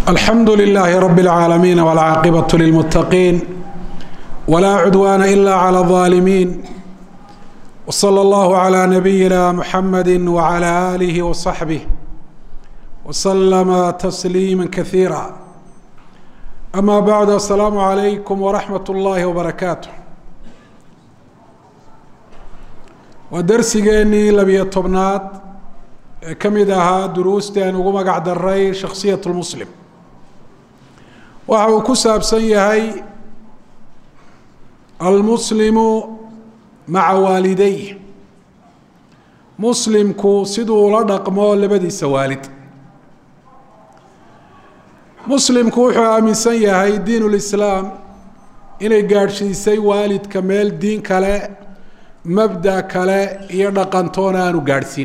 الحمد لله رب العالمين والعاقبة للمتقين ولا عدوان إلا على الظالمين وصلى الله على نبينا محمد وعلى آله وصحبه وسلم تسليما كثيرا أما بعد السلام عليكم ورحمة الله وبركاته waa darsigeenii labiyo tobnaad ee ka mid ahaa duruustii aan ugu magac daray shakhsiyat lmuslim waxa uu ku saabsan yahay almuslimu maca waalidayh muslimku siduu ula dhaqmo labadiisa waalid muslimku wuxuu aaminsan yahay diin ulislaam inay gaadhsiisay waalidka meel diin kale mabda kale iyo dhaqantoona aanu gaadhsiin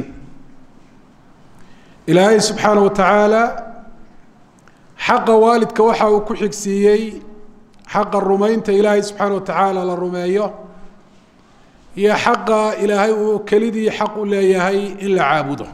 ilaahay subxaana wa tacaala xaqa waalidka waxa uu ku xigsiiyey xaqa rumaynta ilaahay subxaana wa tacaala la rumeeyo iyo xaqa ilaahay uu kelidii xaq u leeyahay in la caabudo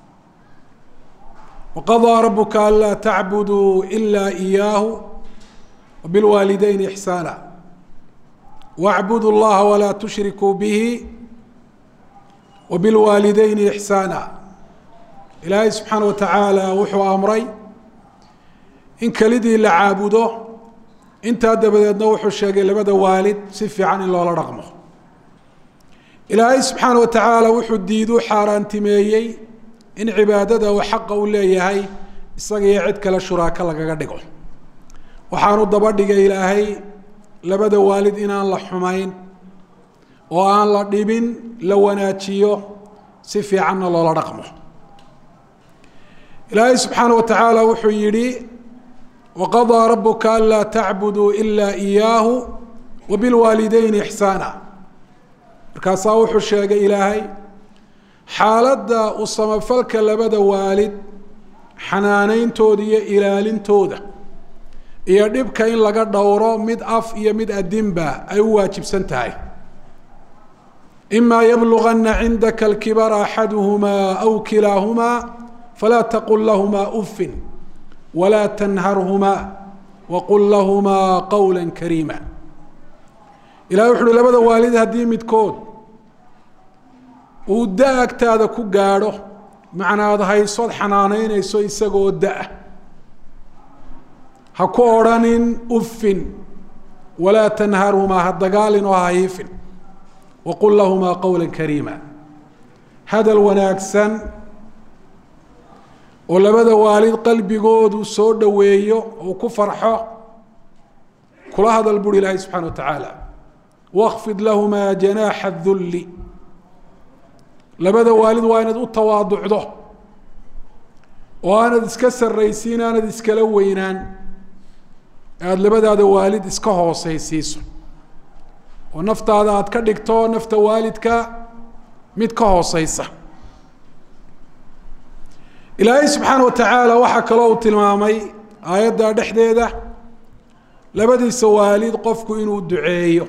waqadaa rabuka anlaa tacbuduu ilaa iyaahu wabilwaalidayni ixsaana wاcbudu اllaha walaa tushrikuu bihi wabilwaalidayni ixsaana ilaahay subxaana wa tacaala wuxuu amray in kelidii la caabudo intaa dabadeedna wuxuu sheegay labada waalid si fiican in loola dhaqmo ilaahay subxaana wa tacaala wuxuu diidu xaaraantimeeyey in cibaadada uu xaqa u leeyahay isaga iyo cid kale shuraako lagaga dhigo waxaanu daba dhigay ilaahay labada waalid inaan la xumayn oo aan la dhibin la wanaajiyo si fiicanna loola dhaqmo ilaahay subxaana wa tacaala wuxuu yidhi waqadaa rabuka anlaa tacbuduu ilaa iyaahu wabilwaalidayni ixsaana markaasaa wuxuu sheegay ilaahay xaaladda u samafalka labada waalid xanaaneyntooda iyo ilaalintooda iyo dhibka in laga dhowro mid af iyo mid adinba ay u waajibsan tahay imaa yablugana cindaka alkibara axaduhumaa aw kilaahumaa falaa taqul lahumaa ufin walaa tanharhumaa waqul lahumaa qowla kariima ilahay wuxu uhi labada waalid haddii midkood uu da agtaada ku gaadho macnaad haysood xanaaneynayso isagoo da- ha ku odrhanin ufin walaa tanharhumaa ha dagaalin oo ha hiifin waqul lahumaa qowla kariima hadal wanaagsan oo labada waalid qalbigoodu soo dhoweeyo uu ku farxo kula hadal buri ilaahay subxana wa tacaala wakfid lahumaa janaaxa dulli labada waalid waa inaad u tawaaducdo oo aanad iska sarraysiin aanad iskala weynaan aada labadaada waalid iska hooseysiiso oo naftaada aada ka dhigto nafta waalidka mid ka hooseysa ilaahay subxaana wa tacaala waxaa kaloo uu tilmaamay aayadda dhexdeeda labadiisa waalid qofku inuu duceeyo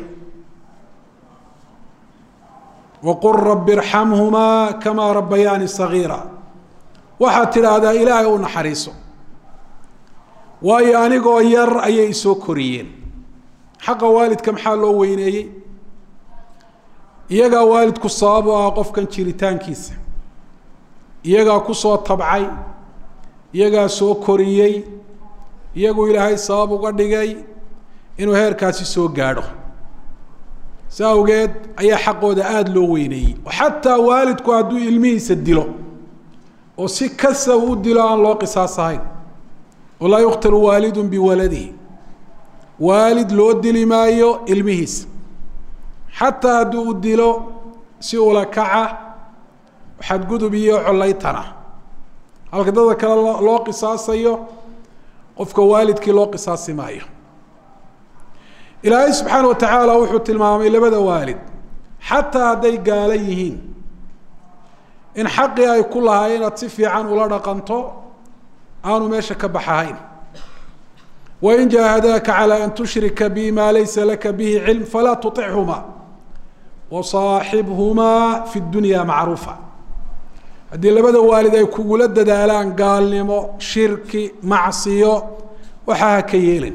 waqul rabi irxamhumaa kamaa rabbayaani sagiira waxaad tidhaahdaa ilaahay u naxariiso waayo anigoo yar ayay isoo koriyeen xaqa waalidka maxaa loo weyneeyey iyagaa waalidku sabab u ah qofkan jiritaankiisa iyagaa kusoo tabcay iyagaa soo koriyey iyagu ilaahay sabab uga dhigay inuu heerkaasi soo gaadho si awgeed ayaa xaqooda aada loo weyneeyey oo xataa waalidku hadduu ilmihiisa dilo oo si kasa u dilo aan loo qisaas ahayn walaa yuqtalu waalidu biwaladihi waalid loo dili maayo ilmihiisa xataa hadduu u dilo si ula kaca xadgudub iyo collaytana halka dadka kale loo qisaasayo qofka waalidkii loo qisaasi maayo ilaahay subxaana wa tacaala wuxuu tilmaamay labada waalid xataa hadday gaalo yihiin in xaqii ay ku lahaay inaad si fiican ula dhaqanto aanu meesha ka baxahayn wain jaahadaaka calى an tushrika bi ma laysa laka bihi cilm falaa tuطichuma wasaaxibhumaa fi dunya macruufa haddii labada waalid ay kugula dadaalaan gaalnimo shirki macsiyo waxaa ha ka yeelin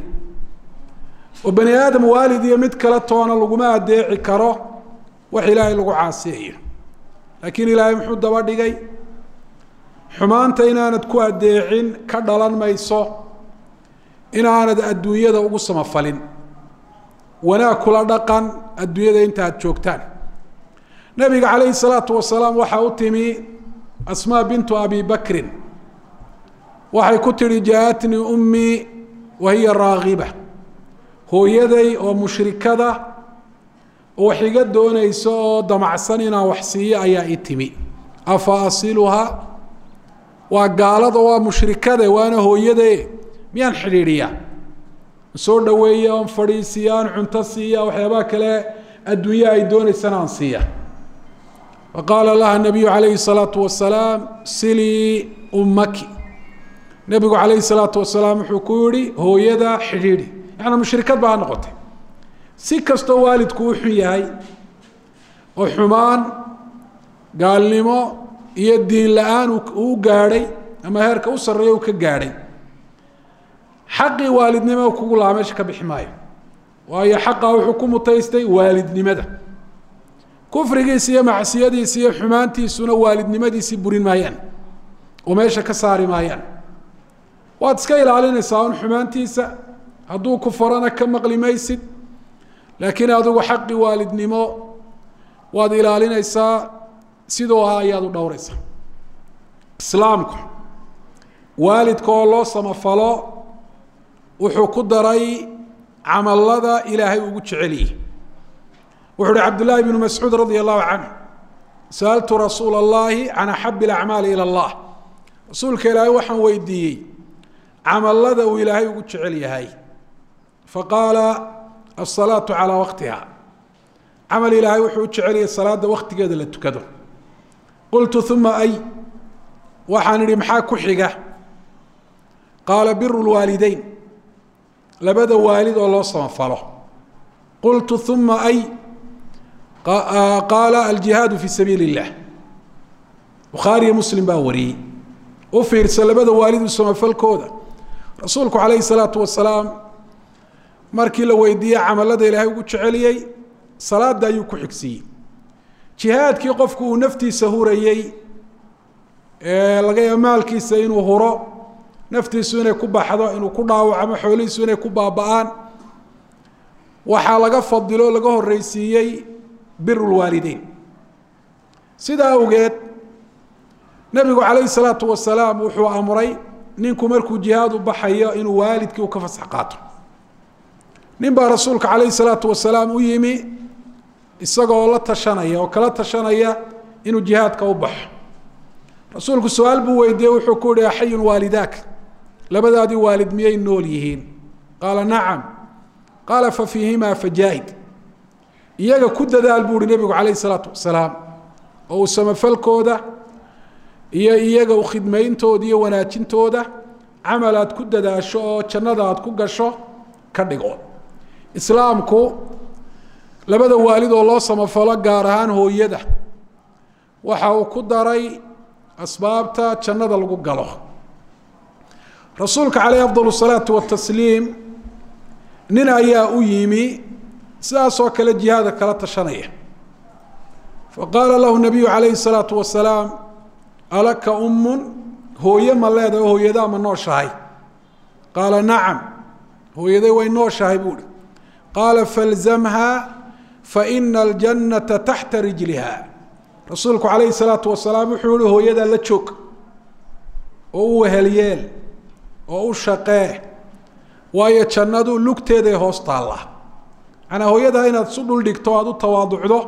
oo bani aadam waalid iyo mid kale toona laguma adeeci karo wax ilaahay lagu caasiyayo laakiin ilaahay muxuu daba dhigay xumaanta inaanad ku adeecin ka dhalan mayso inaanad adduunyada ugu samafalin wanaag kula dhaqan adduunyada inta aad joogtaan nabiga calayhi salaatu wasalaam waxaa u timi asmaa bintu abi bakrin waxay ku tihi jaa-atnii ummii wa hiya raagiba hooyaday oo mushrikada oo wax iga doonaysa oo damacsan inaan wax siiyo ayaa i timi afa asiluhaa waa gaalada waa mushrikade waana hooyade miyaan xidhiidhiya soo dhaweeya oon fadhiisiya aan cunto siiya waxyaabaha kale adduunya ay doonaysana aan siiya faqaala laha nabiyu calayhi salaatu wasalaam silii ummaki nebigu calayhi salaatu wasalaam wuxuu ku yihi hooyada xidhiidhi yaani mushrikad baa ha noqotay si kastoo waalidku u xun yahay oo xumaan gaalnimo iyo diin la-aan uu gaadhay ama heerka u sarreeya uu ka gaadhay xaqii waalidnimo kugu lahaa meesha ka bixi maayo waayo xaqaa wuxuu ku mutaystay waalidnimada kufrigiisa iyo macsiyadiisa iyo xumaantiisuna waalidnimadiisii burin maayaan oo meesha ka saari maayaan waad iska ilaalinaysaa un xumaantiisa hadduu ku farana ka maqli maysid laakiin adigu xaqii waalidnimo waad ilaalinaysaa sidoo ahaa ayaad u dhowraysaa islaamku waalidka oo loo samafalo wuxuu ku daray camalada ilaahay ugu jeceliyey wuxu uhi cabdullaahi bnu mascuud radia allahu canhu sa'altu rasuula allahi can axabi alacmaali ila allah rasuulka ilaahay waxaan weydiiyey camalada uu ilaahay ugu jecel yahay faqaala asalaatu calaa waqtiha camal ilaahay wuxuu u jeceliyay salaada waktigeeda la tukado qultu uma ay waxaan idhi maxaa ku xiga qaala biru lwaalideyn labada waalid oo loo samafalo qultu uma ay qaala aljihaadu fi sabiili اllah bukhaariyo muslim baa wariyey u fiirsa labada waalidu samafalkooda rasuulku calayhi salaatu wasalaam markii la weydiiyey camalada ilaahay ugu jeceliyey salaada ayuu ku xigsiiyey jihaadkii qofku uu naftiisa hurayey ee laga yaaba maalkiisa inuu huro naftiisu inay ku baxdo inuu ku dhaawacmo xoolihiisu inay ku baaba-aan waxaa laga fadilo laga horreysiiyey biru lwaalideyn sidaa awgeed nebigu calayhi salaatu wasalaam wuxuu amray ninku markuu jihaad u baxayo inuu waalidkii u ka fasax qaato nin baa rasuulka calayhi salaatu wasalaam u yimi isagoo la tashanaya oo kala tashanaya inuu jihaadka u baxo rasuulku su-aal buu weydiiyey wuxuu ku yihi axayun waalidaak labadaadii waalid miyay nool yihiin qaala nacam qaala fa fiihimaa fajaahid iyaga ku dadaal buu uhi nebigu calayhi salaatu wasalaam oo uu samafalkooda iyo iyaga u khidmayntooda iyo wanaajintooda camal aad ku dadaasho oo jannada aad ku gasho ka dhigo islaamku labada waalid oo loo samafalo gaar ahaan hooyada waxa uu ku daray asbaabta jannada lagu galo rasuulka caleyh afdal salaatu watasliim nin ayaa u yimi sidaasoo kale jihaada kala tashanaya faqaala lahu nabiyu calayhi salaatu wasalaam alaka ummun hooye ma leedahay oo hooyadaa ma nooshahay qaala nacam hooyaday way nooshahay buuhi qaala falzamha faina aljannata taxta rijliha rasuulku calayhi salaatu wasalaam wuxuu yihi hooyadaa la joog oo u wehelyeel oo u shaqee waayo jannadu lugteeday hoos taalla manaa hooyadaa inaad isu dhul dhigto aada u tawaaducdo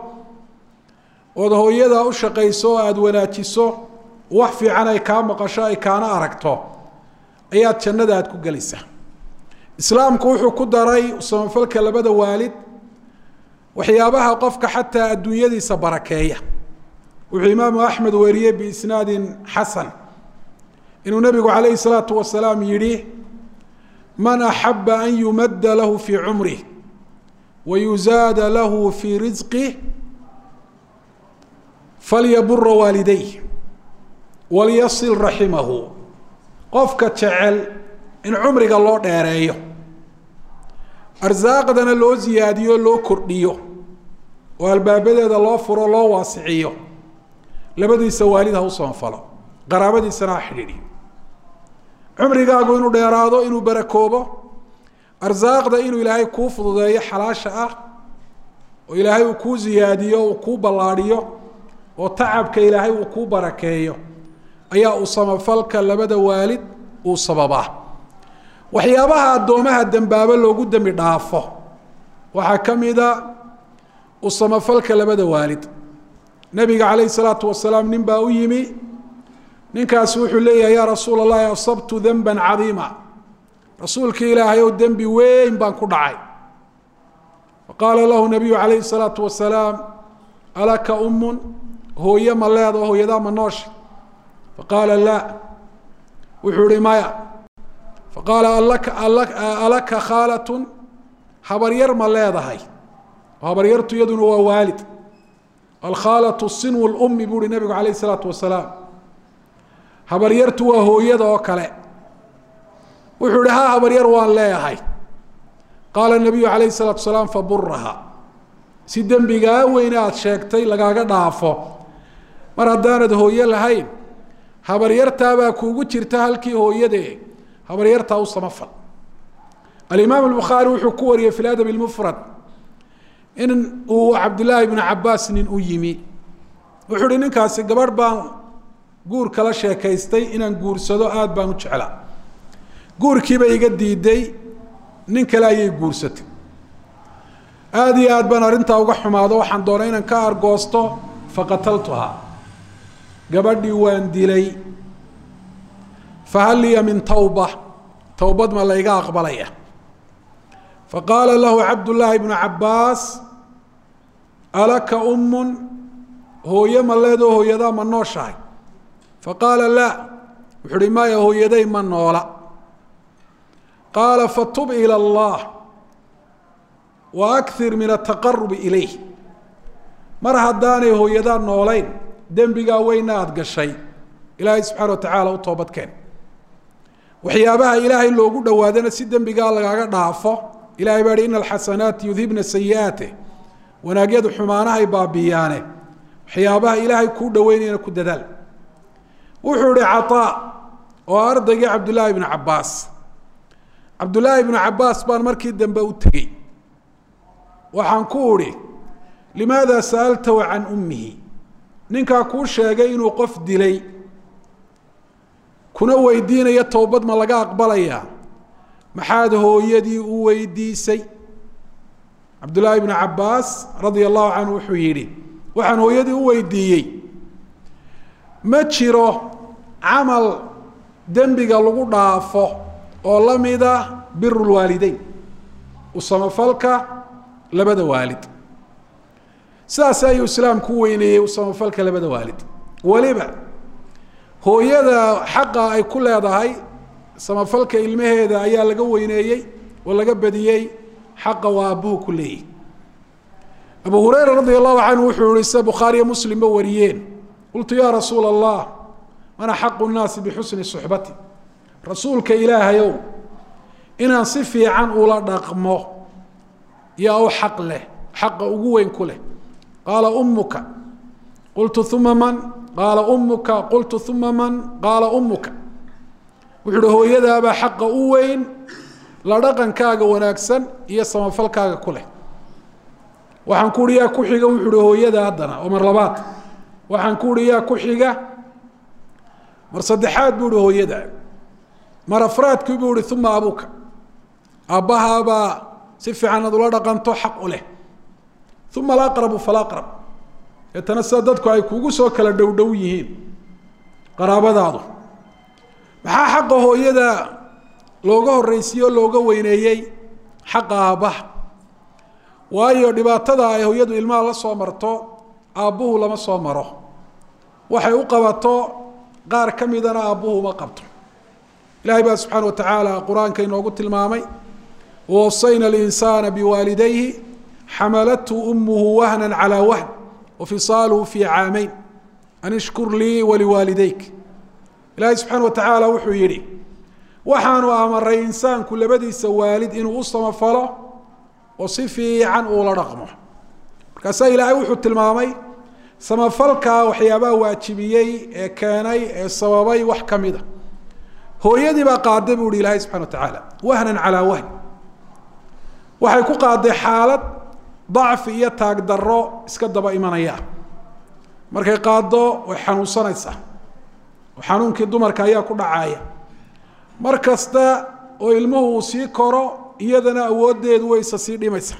ood hooyadaa u shaqayso oo aada wanaajiso wax fiican ay kaa maqasho ay kaana aragto ayaad jannada aad ku gelaysaa islaamku wuxuu ku daray samafalka labada waalid waxyaabaha qofka xataa adduunyadiisa barakeeya wuxuu imaamu axmed weriyey biisnaadin xasan inuu nebigu calayhi salaatu wasalaam yidhi man axaba an yumadda lahu fii cumrih wa yuzaada lahu fii risqih falyabura waalidayh walyasil raximahu qofka jecel in cumriga loo dheereeyo arsaaqdana loo siyaadiyo loo kordhiyo oo albaabadeeda loo furo loo waasiciyo labadiisa waalid ha u samafalo qaraabadiisana ha xidhiidhiyo cumrigaagu inuu dheeraado inuu barakoobo arsaaqda inuu ilaahay kuu fududeeyo xalaasha ah oo ilaahay uu kuu siyaadiyo uu kuu ballaadhiyo oo tacabka ilaahay uu kuu barakeeyo ayaa uu samafalka labada waalid uu sababaa waxyaabaha addoomaha dembaabo loogu dembi dhaafo waxaa ka mida u samafalka labada waalid nabiga calayhi salaatu wasalaam nin baa u yimi ninkaasi wuxuu leeyahay yaa rasuula allahi asabtu denban cadiima rasuulkii ilaahay ow dembi weyn baan ku dhacay faqaala lahu nabiyu calayhi salaatu wasalaam alaka umun hooye ma leedo hooyadaa ma noosha faqaala laa wuxuu ihi maya faqaala alaka alaka khaalatun habaryar ma leedahay habaryartu iyaduna waa waalid alkhaalatu sinwu lummi buu uhi nabigu calayh isalaatu wasalaam habaryartu waa hooyada oo kale wuxuu ihi ha habaryar waan leeyahay qaala nabiyu calayhi salaatu wasalaam faburaha si dembigaa weyne aada sheegtay lagaaga dhaafo mar haddaanad hooye lahayn habaryartaabaa kuugu jirta halkii hooyade habaryartaa u samafal alimaam albukhaari wuxuu ku wariyey fi ladab lmufrad in uu cabdillaahi bnu cabaas nin u yimi wuxuu uhi ninkaasi gabadh baan guur kala sheekaystay inaan guursado aada baan u jeclaa guurkiiba iga diiday nin kale ayay guursatay aada iyo aad baan arrintaa uga xumaado waxaan doonay inaan ka argoosto faqataltuhaa gabadhii waan dilay fahal liya min tawba towbad ma layga aqbalaya faqaala lahu cabdullaahi bnu cabaas alaka umun hooye ma leedoo hooyadaa ma nooshahay faqaala laa wuxuu uhi maya hooyaday ma noola qaala fatub ilى اllah wa akir min ataqarubi ilayh mar haddaanay hooyadaa noolayn dembigaa weyna aada gashay ilaahay subxaana wa tacaala u toobadkeen waxyaabaha ilaahay loogu dhowaadana si dembigaa lagaaga dhaafo ilahay baa hi ina alxasanaati yudhibna sayi'aate wanaagyadu xumaanahay baabiyaane waxyaabaha ilaahay kuu dhoweynayana ku dadaal wuxuu ihi caطaa oo ardaygii cabdullaahi bnu cabaas cabdullaahi bnu cabaas baan markii dambe u tegey waxaan ku udhi limaada sa'altahu can ummihi ninkaa kuu sheegay inuu qof dilay kuna weydiinaya towbad ma laga aqbalayaa maxaad hooyadii u weydiisay cabdullaahi bnu cabaas radia allahu canhu wuxuu yidhi waxaan hooyadii u weydiiyey ma jiro camal dembiga lagu dhaafo oo la mida biru lwaalideyn u samafalka labada waalid sidaas ayuu islaamku u weyneeyey u samafalka labada waalid weliba hooyada xaqa ay ku leedahay samafalka ilmaheeda ayaa laga weyneeyey oo laga badiyey xaqa waa aabbuhu ku leeyahy abu hureyra radi allahu canhu wuxuu yihi sida bukhaariyo muslimba wariyeen qultu ya rasuula allah man axaqu nnaasi bixusni suxbati rasuulka ilaahayow inaan si fiican ula dhaqmo yaa u xaq leh xaqa ugu weyn ku leh qaala ummuka qultu uma man qaala ummuka qultu uma man qaala ummuka wuxuu uhi hooyadaabaa xaqa u weyn la dhaqankaaga wanaagsan iyo samafalkaaga ku leh waxaan ku uhi yaa ku xiga wuxuu uhi hooyada haddana oo mar labaad waxaan ku uhi yaa ku xiga mar saddexaad buu uhi hooyada mar afraadkii buu uhi uma abuka aabbahaabaa si fiican ad ula dhaqanto xaq u leh uma alaqrabu falaqrab deetana sida dadku ay kugu soo kala dhow dhow yihiin qaraabadaadu maxaa xaqa hooyada looga horreysiye o looga weyneeyey xaqa aabbaha waayo dhibaatada ay hooyadu ilmaha la soo marto aabbuhu lama soo maro waxay u qabato qaar ka midana aabbuhu uma qabto ilahay baa subxaana wa tacaala qur-aanka inoogu tilmaamay wawasayna alinsaana biwaalidayhi xamalathu umuhu wahna calaa wahn wafisaaluhu fii caameyn an ishkur lii waliwaalidayk ilaahay subxaana wa tacaala wuxuu yidhi waxaanu amaray insaanku labadiisa waalid inuu u samafalo oo si fiican uula dhaqmo markaasaa ilaahay wuxuu tilmaamay samafalka waxyaabaha waajibiyey ee keenay ee sababay wax ka mid a hooyadii baa qaaday buu ihi ilaahay subxana wa tacaala wahnan calaa wahn waxay ku qaaday xaalad dacfi iyo taag daro iska daba imanaya markay qaado way xanuunsanaysaa oo xanuunkii dumarka ayaa ku dhacaaya mar kasta oo ilmuhu uu sii koro iyadana awooddeedu way isa sii dhimaysa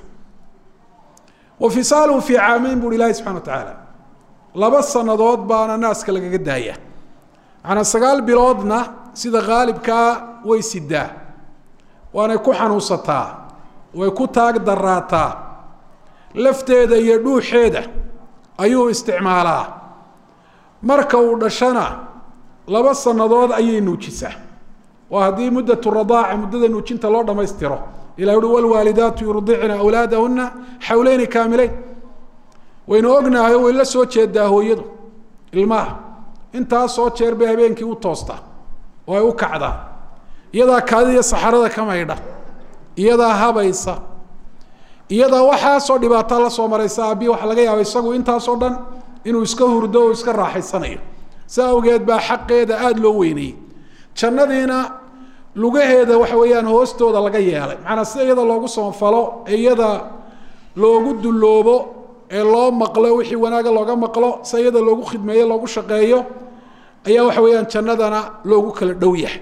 wa fisaaluhu fii caamayn buuhi ilaahi subxana wa tacaala laba sanadood baana naaska lagaga daaya macanaa sagaal biloodna sida khaalibkaa way sidaa waanay ku xanuunsataa way ku taag daraataa lafteeda iyo dhuuxeeda ayuu isticmaalaa marka uu dhashana laba sanadood ayay nuujisaa waa haddii muddatu radaaca muddada nuujinta loo dhammaystiro ilah uhi walwaalidaatu yurdicna awlaadahuna xawleyni kaamileyn waynu ognahay way la soo jeedaa hooyadu ilmaha intaasoo jeer bay habeenkii u toostaa oo ay u kacdaa iyadaa kaadiya saxarada ka maydha iyadaa habaysa iyadaa waxaasoo dhibaataa la soo maraysa aabihi waxaa laga yaaba isagu intaasoo dhan inuu iska hurdo oo iska raaxaysanayo si awgeed baa xaqeeda aada loo weynayey jannadiina lugaheeda waxa weeyaan hoostooda laga yeelay macanaa sida iyada loogu samafalo ee iyada loogu dulloobo ee loo maqlo wixii wanaaga looga maqlo si iyada loogu khidmeeyo loogu shaqeeyo ayaa waxa weeyaan jannadana loogu kala dhow yahay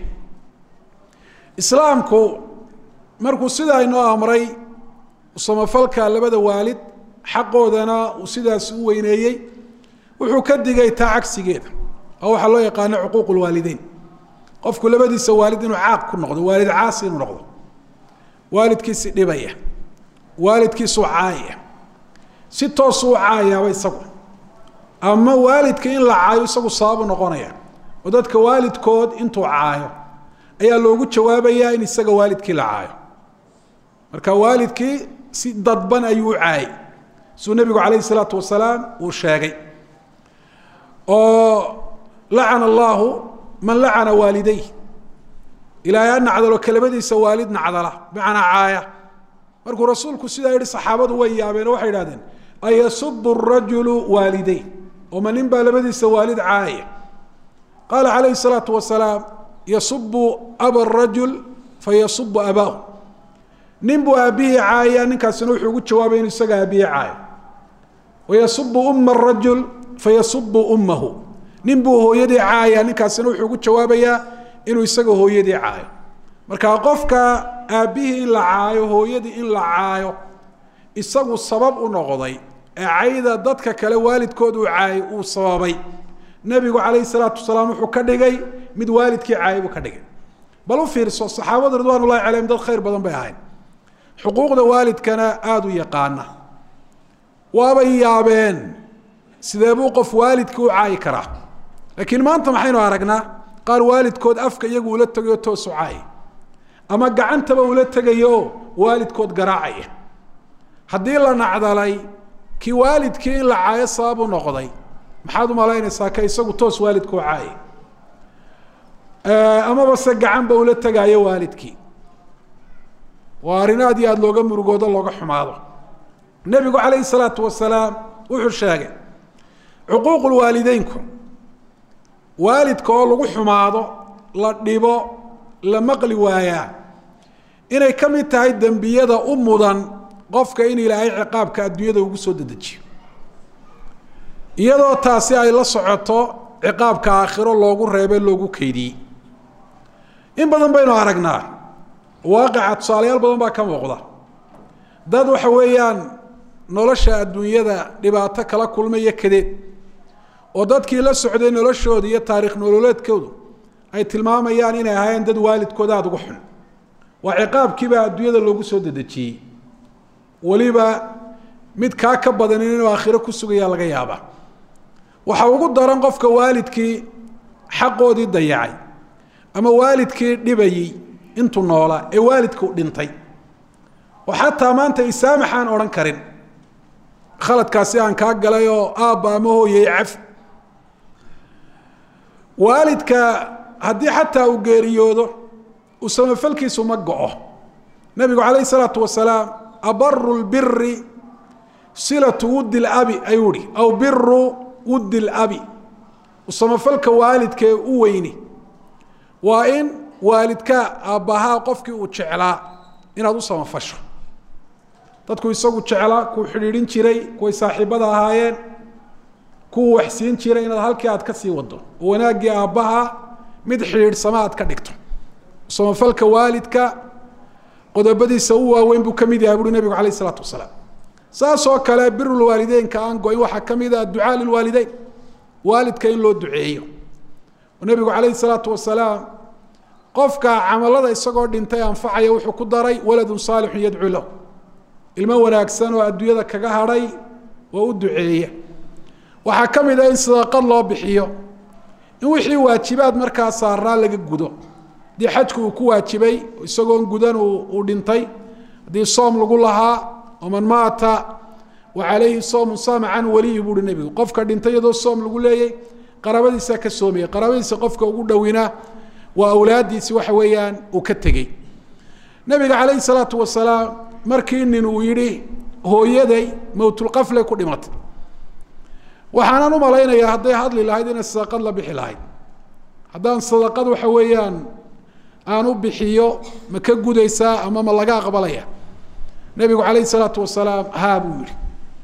islaamku markuu sidaa inoo amray samafalka labada waalid xaqoodana uu sidaas u weyneeyey wuxuu ka digay taa cagsigeeda oo waxaa loo yaqaano cuquuq lwaalideyn qofku labadiisa waalid inuu caaq ku noqdo waalid caasi inuu noqdo waalidkiisi dhibaya waalidkiisu caayaya si toosu u caayaaba isagu ama waalidka in la caayo isagu sababu noqonaya oo dadka waalidkood intuu caayo ayaa loogu jawaabayaa in isaga waalidkii la caayo marka waalidkii si dadban ayuu u caayay siduu nebigu calayhi salaatu wasalaam uu sheegay oo lacana allahu man lacana waalidayh ilaahay ha nacdalo kelabadiisa waalid nacdala bimacnaa caaya markuu rasuulku sidaa yihi saxaabadu way yaabeen oo waxay idhahdeen ayasubu rajulu waaliday oma nin baa labadiisa waalid caaya qaala calayhi salaatu wasalaam yasubu aba rajul fayasubu abaahu nin buu aabbihii caaya ninkaasina wuxuu ugu jawaabay inuu isaga aabbihi caayo wayasubu uma rajul fayasubu ummahu nin buu hooyadii caaya ninkaasina wuxuu ugu jawaabayaa inuu isaga hooyadii caayo marka qofka aabbihii in la caayo hooyadii in la caayo isagu sabab u noqday ee cayda dadka kale waalidkood uu caayay uu sababay nebigu calayhi salaatu wasalaam wuxuu ka dhigay mid waalidkii caayay buu ka dhigay bal u fiirso saxaabadu ridwaan ullahi calayhim dad khayr badan bay ahayd xuquuqda waalidkana aada u yaqaana waabay yaabeen sidee buu qof waalidkii u caayi karaa laakiin maanta maxaynu aragnaa qaar waalidkood afka iyagu ula tegayo toosu caaya ama gacantaba ula tegayo waalidkood garaacaya haddii la nacdalay kii waalidkii in la caayo sababu noqday maxaad umalaynaysaa ka isagu toos waalidkuu caaya amaba se gacanba ula tegaayo waalidkii waa arrin aad iyo aada looga murugoodo looga xumaado nebigu calayhi salaatu wasalaam wuxuu sheegay cuquuqul waalideynku waalidka oo lagu xumaado la dhibo la maqli waayaa inay ka mid tahay dembiyada u mudan qofka in ilaahay ciqaabka adduunyada ugu soo dedejiyo iyadoo taasi ay la socoto ciqaabka aakhiro loogu reebe loogu keydiyey in badan baynu aragnaa waaqica tusaalayaal badan baa ka muuqda dad waxa weeyaan nolosha adduunyada dhibaato kala kulmaya kadeed oo dadkii la socday noloshooda iyo taariikh nololeedkoodu ay tilmaamayaan inay ahaayeen dad waalidkooda aada ugu xun waa ciqaabkiibaa adduunyada loogu soo dedejiyey weliba mid kaa ka badanin inuu aakhiro ku sugaya laga yaaba waxa ugu daran qofka waalidkii xaqoodii dayacay ama waalidkii dhibayey intuu noolaa ee waalidku dhintay oo xataa maanta isaamax aan odhan karin khaladkaasi aan kaa galay oo aabba ama hooyay caf waalidka haddii xataa uu geeriyoodo uu samafalkiisu ma go-o nabigu calayh isalaatu wasalaam abaru lbiri silatu wuddi labi ayuu ihi aw biru wuddi labi samafalka waalidkee u weyni waa in waalidkaa aabbahaa qofkii uu jeclaa inaad u samafasho dadku isagu jeclaa kuu xidhiidhin jiray kuway saaxiibada ahaayeen kuwu waxsiin jiray inaad halkii aad ka sii wado oo wanaaggii aabbaha mid xidhiidhsama aad ka dhigto samafalka waalidka qodobadiisa u waaweyn buu ka mid yahay buuri nabigu calayh isalaatu wasalaam saas oo kale birulwaalideynka aan go-in waxaa ka mid ah adducaa lilwaalideyn waalidka in loo duceeyo oo nabigu calayhi salaatu wasalaam qofka camalada isagoo dhintay anfacaya wuxuu ku daray waladun saalixun yadcuu lahu ilmo wanaagsan oo adduunyada kaga hadhay oo u duceeya waxaa ka mid ah in sadaqad loo bixiyo in wixii waajibaad markaa saarnaa laga gudo haddii xajku uu ku waajibay isagoon gudan uu dhintay haddii soom lagu lahaa waman maata wa calayhi soomun saama can waliyi buuhi nebigu qofka dhintay iyadoo soom lagu leeyay qaraabadiisaa ka soomaya qaraabadiisa qofka ugu dhowina waa awlaadiisi waxa weeyaan uu ka tegey nabiga calayhi salaatu wasalaam markii nin uu yidhi hooyaday mowtulqafle ku dhimatay waxaanan u malaynayaa hadday hadli lahayd inay sadaqad la bixi lahayd haddaan sadaqad waxa weeyaan aan u bixiyo ma ka gudaysaa ama ma laga aqbalaya nebigu calayhi salaatu wasalaam haa buu yihi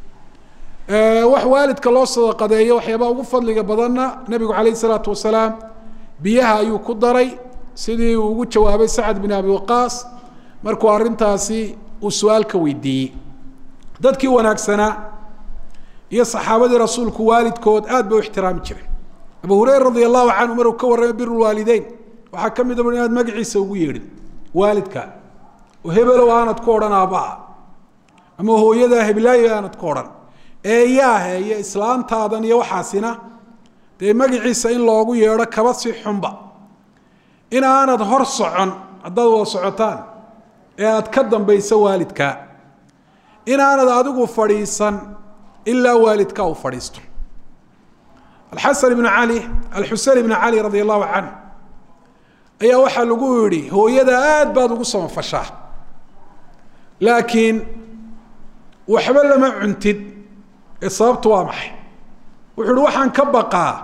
wax waalidka loo sadaqadeeyo waxyaabaa ugu fadliga badanna nebigu calayhi salaatu wasalaam biyaha ayuu ku daray sidii uu ugu jawaabay sacad bin abi waqaas markuu arrintaasi uu su-aalka weydiiyey dadkii wanaagsanaa iyo saxaabadii rasuulku waalidkood aad bay u ixtiraami jireen abu hureyra radi allahu canhu maruu ka warramay bir lwaalideyn waxaa ka mid a inaad magaciisa ugu yeedhin waalidka oo hebelow aanad ku odhan aabbaha ama hooyadaa heblaayo aanad ku odhan eeyaahe iyo islaantaadan iyo waxaasina dee magaciisa in loogu yeedho kaba si xunba in aanad hor socon haddaad wada socotaan ee aad ka dambayso waalidka in aanad adigu fadhiisan ilaa waalidka uu fadhiisto alxasan ibnu cali alxusein ibnu cali radia allahu canh ayaa waxaa lagu yidhi hooyada aad baad ugu samafashaa laakiin waxba lama cuntid ee sababtu waa maxay wuxuu uhi waxaan ka baqaa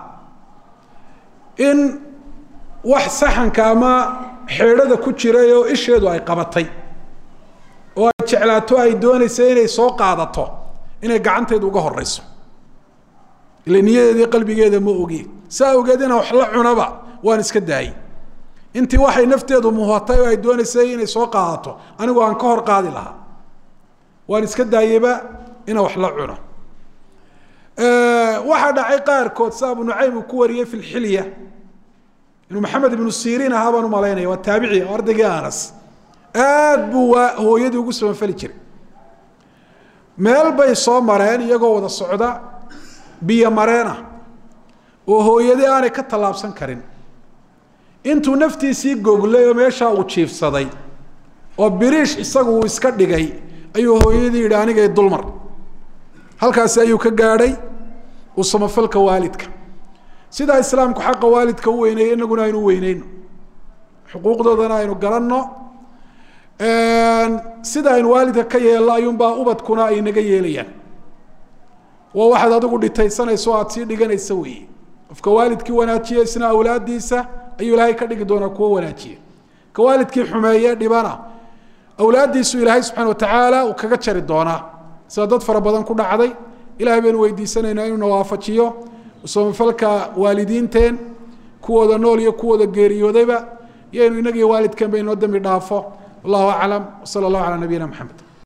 in wax saxanka ama xeedhada ku jiray oo isheedu ay qabatay oo ay jeclaato ay doonaysa inay soo qaadato inay gacanteedu uga horeyso ila niyadeedii qalbigeeda ma ogi saa ogeed inaan wax la cunaba waan iska daayey intii waxay nafteedu muhatay oo ay doonaysay inay soo qaadato anigu aan ka hor qaadi lahaa waan iska daayeyba inaan wax la cuno waxaa dhacay qaarkood sa abu nucaym uu ku wariyey fi lxilya inuu maxamed ibnu siriin ahaa baan umalaynaya waa taabici oo ardaygii anas aad buu waa hooyadii ugu samafali jiray meel bay soo mareen iyagoo wada socda biyo mareena oo hooyadii aanay ka tallaabsan karin intuu naftiisii goglay oo meeshaa uu jiifsaday oo biriish isagu uu iska dhigay ayuu hooyadii yidhi anigay dulmar halkaasi ayuu ka gaadhay uu samafalka waalidka sidaa islaamku xaqa waalidka u weyneeyo inaguna aynu weyneyno xuquuqdoodana aynu garanno sida aynu waalidka ka yeelno ayuunbaa ubadkuna ay naga yeelayaan waa waxaad adigu dhitaysanayso o aada sii dhiganaysa weeye qofka waalidkii wanaajiya isna awlaadiisa ayuu ilaahay ka dhigi doonaa kuwo wanaajiya ka waalidkii xumeeye dhibana awlaaddiisu ilaahay subxana watacaala uu kaga jari doonaa sida dad fara badan ku dhacday ilahay baynu weydiisanaynaa inuu nawaafajiyo samafalka waalidiinteen kuwooda nool iyo kuwooda geeriyoodayba iyo inu inagiyo waalidkeen ba inoo dembi dhaafo wallahu aclam wsala allahu calaa nabiyina maxamed